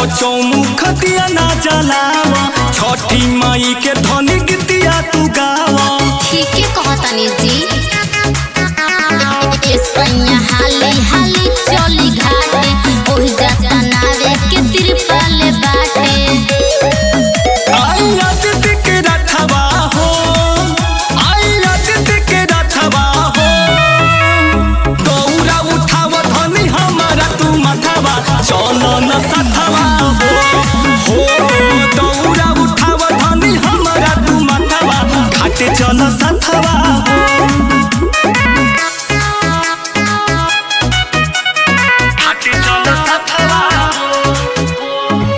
चौमुख दिया ना जलावा छठी माई के धनी गीतिया तू गावा ठीके कहतानी जी ए सैया हाली हाली चली घाटे ओहि जाता नावे के तिरपाल बाटे आई रात के रथवा हो आई रात के रथवा हो दौरा उठाव धनी हमारा तू मथवा चलो न सथवा हो हो दौरा उठाव धनी हमारा तू मथवा घाटे चलो सथवा हो घाटे चलो सथवा हो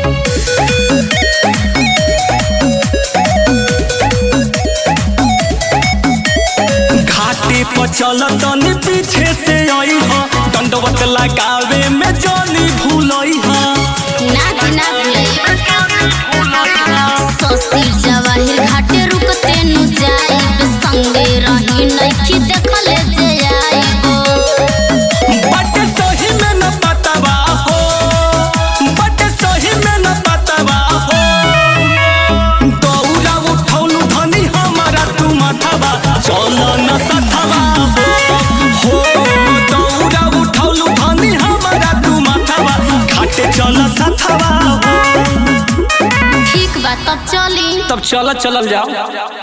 घाटे पर चल तनी पीछे से आई हा दंडवत लगावे में जानी भूलई हा ना जी ना भूलई ससी जवाहिर घाटे रुकते नु जाई संगे रही नइखी देखले जे आईबो बट सही में न पतवा हो बट सही में न पतवा हो दौरा उठौलू धनी हमारा तू माथवा चल न सथवा हो हो दौरा उठौलू धनी हमारा तू माथवा घाटे चल सथवा हो ठीक बा तब चली तब चल चलल जाओ